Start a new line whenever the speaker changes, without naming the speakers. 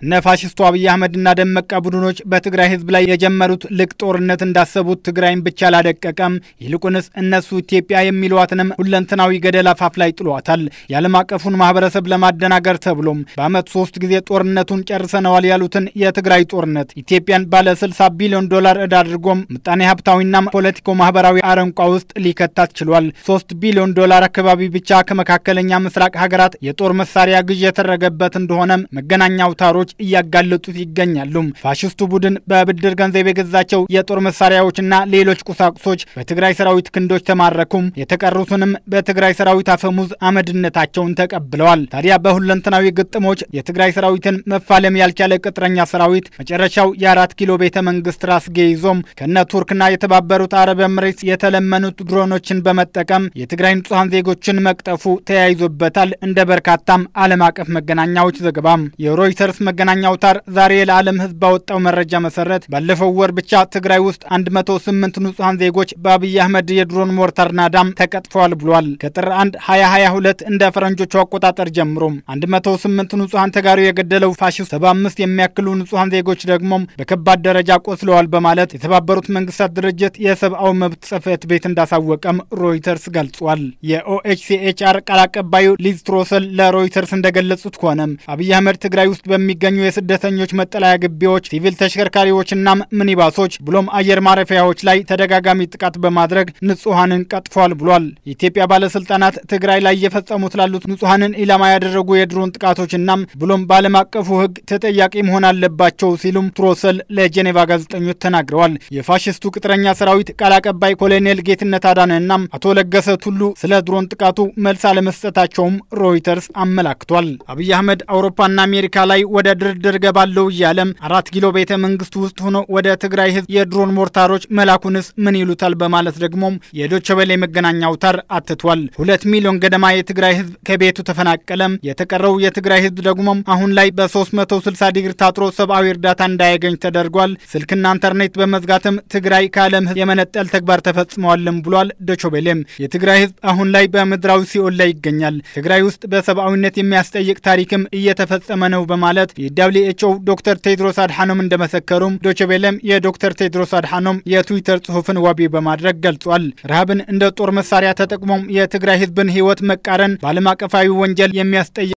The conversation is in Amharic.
እነ ፋሽስቱ አብይ አህመድና ደመቀ ቡድኖች በትግራይ ህዝብ ላይ የጀመሩት ልቅ ጦርነት እንዳሰቡት ትግራይን ብቻ አላደቀቀም። ይልቁንስ እነሱ ኢትዮጵያ የሚሏትንም ሁለንተናዊ ገደል አፋፍ ላይ ጥሏታል። የዓለም አቀፉን ማህበረሰብ ለማደናገር ተብሎም በአመት ሶስት ጊዜ ጦርነቱን ጨርሰነዋል ያሉትን የትግራይ ጦርነት ኢትዮጵያን ባለ 60 ቢሊዮን ዶላር ዕዳ አድርጎም ምጣኔ ሀብታዊና ፖለቲኮ ማህበራዊ አረንቋ ውስጥ ሊከታት ችሏል። ሶስት ቢሊዮን ዶላር አካባቢ ብቻ ከመካከለኛ ምስራቅ ሀገራት የጦር መሳሪያ ግዥ የተደረገበት እንደሆነም መገናኛ አውታሮች እያጋለጡት ይገኛሉ። ፋሽስቱ ቡድን በብድር ገንዘብ የገዛቸው የጦር መሳሪያዎችና ሌሎች ቁሳቁሶች በትግራይ ሰራዊት ክንዶች ተማረኩም። የተቀሩትንም በትግራይ ሰራዊት አፈሙዝ አመድነታቸውን ተቀብለዋል። ታዲያ በሁለንተናዊ ግጥሞች የትግራይ ሰራዊትን መፋለም ያልቻለ ቅጥረኛ ሰራዊት መጨረሻው የአራት ኪሎ ቤተ መንግስት ራስጌ ይዞም ከነ ቱርክና የተባበሩት አረብ ኤምሬትስ የተለመኑት ድሮኖችን በመጠቀም የትግራይ ንጹሐን ዜጎችን መቅጠፉ ተያይዞበታል። እንደ በርካታም ዓለም አቀፍ መገናኛዎች ዘገባም የሮይተርስ መገናኛ አውታር ዛሬ ለዓለም ሕዝብ ባወጣው መረጃ መሰረት ባለፈው ወር ብቻ ትግራይ ውስጥ 108 ንጹሐን ዜጎች በአብይ አህመድ የድሮን ሞርታር ናዳም ተቀጥፈዋል ብሏል። ከጥር 1 2022 እንደ ፈረንጆቹ አቆጣጠር ጀምሮ 108 ንጹሐን ተጋሩ የገደለው ፋሽስት 75 የሚያክሉ ንጹሐን ዜጎች ደግሞም በከባድ ደረጃ ቆስለዋል በማለት የተባበሩት መንግስታት ድርጅት የሰብአዊ መብት ጽሕፈት ቤት እንዳሳወቀም ሮይተርስ ገልጿል። የኦኤችሲኤችአር ቃል አቀባዩ ሊዝ ትሮሰል ለሮይተርስ እንደገለጹት ከሆነም አብይ አህመድ ትግራይ ውስጥ በሚገኙ የስደተኞች መጠለያ ግቢዎች፣ ሲቪል ተሽከርካሪዎችና ሚኒባሶች ብሎም አየር ማረፊያዎች ላይ ተደጋጋሚ ጥቃት በማድረግ ንጹሐንን ቀጥፏል ብሏል። የኢትዮጵያ ባለስልጣናት ትግራይ ላይ እየፈጸሙት ላሉት ንጹሐንን ኢላማ ያደረጉ የድሮን ጥቃቶችና ብሎም በዓለም አቀፉ ሕግ ተጠያቂ መሆን አለባቸው ሲሉም ትሮሰል ለጄኔቫ ጋዜጠኞች ተናግረዋል። የፋሽስቱ ቅጥረኛ ሰራዊት ቃል አቀባይ ኮሎኔል ጌትነት አዳነና አቶ ለገሰ ቱሉ ስለ ድሮን ጥቃቱ መልስ አለመስጠታቸውም ሮይተርስ አመላክቷል። አብይ አህመድ አውሮፓና አሜሪካ ላይ ወደ ድርድር ገባለው እያለም አራት ኪሎ ቤተ መንግስት ውስጥ ሆኖ ወደ ትግራይ ህዝብ የድሮን ሞርታሮች መላኩንስ ምን ይሉታል በማለት ደግሞም የዶቸበሌ መገናኛ አውታር አትቷል። ሁለት ሚሊዮን ገደማ የትግራይ ህዝብ ከቤቱ ተፈናቀለም። የተቀረው የትግራይ ህዝብ ደግሞም አሁን ላይ በ360 ዲግሪ ታጥሮ ሰብአዊ እርዳታ እንዳያገኝ ተደርጓል። ስልክና ኢንተርኔት በመዝጋትም ትግራይ ከዓለም ህዝብ የመነጠል ተግባር ተፈጽመዋልም ብሏል። ዶቾቤሌም የትግራይ ህዝብ አሁን ላይ በምድራዊ ሲኦል ላይ ይገኛል። ትግራይ ውስጥ በሰብአዊነት የሚያስጠይቅ ታሪክም እየተፈጸመ ነው በማለት የዳብሊው ኤች ኦ ዶክተር ቴድሮስ አድሓኖም እንደመሰከሩም ዶችቤለም የዶክተር ቴድሮስ አድሓኖም የትዊተር ጽሑፍን ዋቢ በማድረግ ገልጿል። ረሃብን እንደ ጦር መሳሪያ ተጠቅሞም የትግራይ ህዝብን ህይወት መቃረን በዓለም አቀፋዊ ወንጀል የሚያስጠይቅ